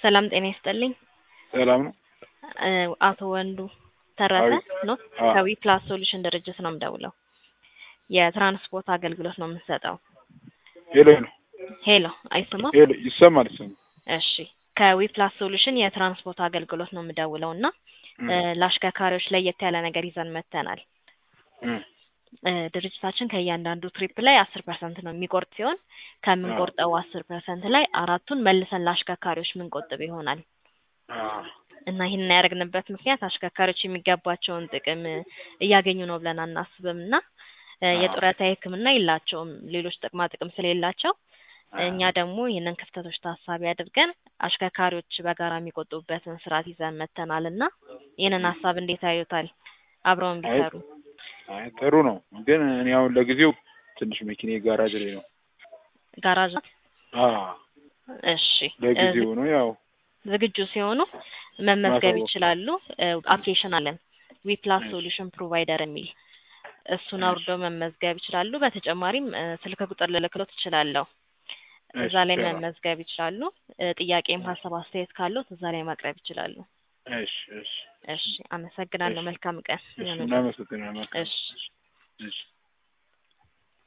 ሰላም ጤና ይስጥልኝ። ሰላም ነው። እ አቶ ወንዱ ተረፈ አቤት። ነው አዎ። ከዊ ፕላስ ሶሉሽን ድርጅት ነው የምደውለው። የትራንስፖርት አገልግሎት ነው የምንሰጠው። ሄሎ ሄሎ ሄሎ አይሰማም? ሄሎ ይሰማል ይሰማል። እሺ ከዊ ፕላስ ሶሉሽን የትራንስፖርት አገልግሎት ነው የምደውለው እና እም፣ እ ለአሽከርካሪዎች ለየት ያለ ነገር ይዘን መጥተናል። እም፣ እ ድርጅታችን ከእያንዳንዱ ትሪፕ ላይ አስር ፐርሰንት ነው የሚቆርጥ ሲሆን ከምንቆርጠው አስር ፐርሰንት ላይ አራቱን መልሰን ለአሽከርካሪዎች ምንቆጥብ ይሆናል አዎ፣ እና ይህንን ያደረግንበት ምክንያት አሽከርካሪዎች የሚገባቸውን ጥቅም እ እያገኙ ነው ብለን አናስብም እና እ አዎ። የጡረታ ሕክምና የላቸውም ሌሎች ጥቅማ ጥቅም ስለሌላቸው አዎ። እኛ ደግሞ ይህንን ክፍተቶች ታሳቢ አድርገን አሽከርካሪዎች በጋራ የሚቆጥቡበትን ስርዓት ይዘን መጥተናል እና ይህንን ሀሳብ እንዴት ያዩታል? አብረውን አይ ቢሰሩ አይ ጥሩ ነው፣ ግን እኔ አሁን ለጊዜው ትንሽ መኪኔ ጋራጅ ላይ ነው። ጋራዥ አዎ እሺ እ ለጊዜው ነው ያው ዝግጁ ሲሆኑ መመዝገብ ማሳወቅ። ይችላሉ። አፕሊኬሽን አለን ዊ ፕላስ እሺ። ሶሉሽን ፕሮቫይደር የሚል እሱን እሺ። አውርደው መመዝገብ ይችላሉ። በተጨማሪም እ ስልክ ቁጥር ልልክሎት እችላለሁ። እሺ፣ እዛ ላይ ይቻላል። መመዝገብ ይችላሉ። እ ጥያቄም ሀሳብ አስተያየት ካለው እዛ ላይ ማቅረብ ይችላሉ። እሺ እሺ እሺ አመሰግናለሁ። እሺ መልካም ቀን እሺ ይሁንልዎት። እናመሰግናለን። እሺ እሺ